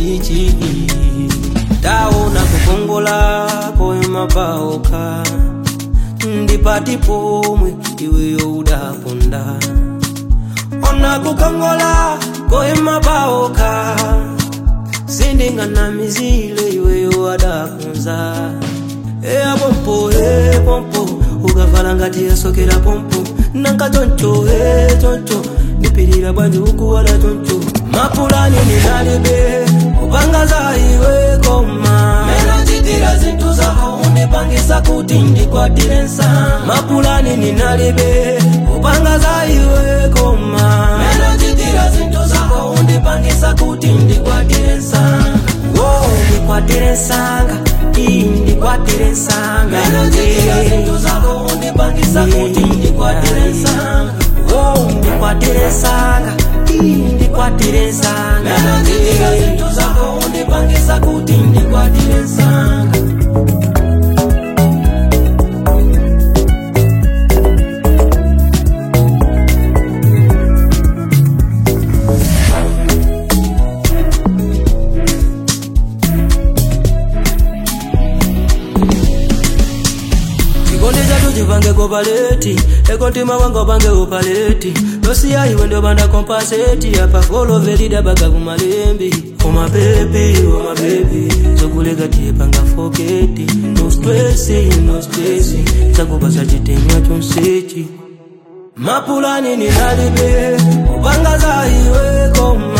ichi taona kukongola koyima paokha ndipati pomwe iweyo udaponda ona kukongola koyima paokha sindinganamizile iweyo adakunza eya pompo e pompo ukavala ngati yasokera pompo nanka choncho e choncho ndipirira bwanji ukuwala choncho mapulani ninalibe kupanga za iwe koma menachitira zinthu zako undipangisa kuti ndikwatire nsanga mapulani ninalibe kupanga za iwe koma menachitira zinthu zako undipangisa kuti ndikwatire nsanga Wo, ndikwatire nsanga iyi ndikwatire nsanga menachitira zinthu zako undipangisa kuti ndikwatire nsanga Wo, ndikwatire nsanga iyi ndikwatire nsanga menachitira zinthu zako undipangisa kuti ndikwatire nsanga chikondi chatu chipange kopaleti ekontima wanga upange upaleti losiya iwe ndopanda kompaseti apa golovelida baga kumalembi omabebi omabebi zokuleka tiyepanga foketi no stresi no stresi zakupasa chitemwa chonsechi mapulani ninalibe kupanga za iwe koma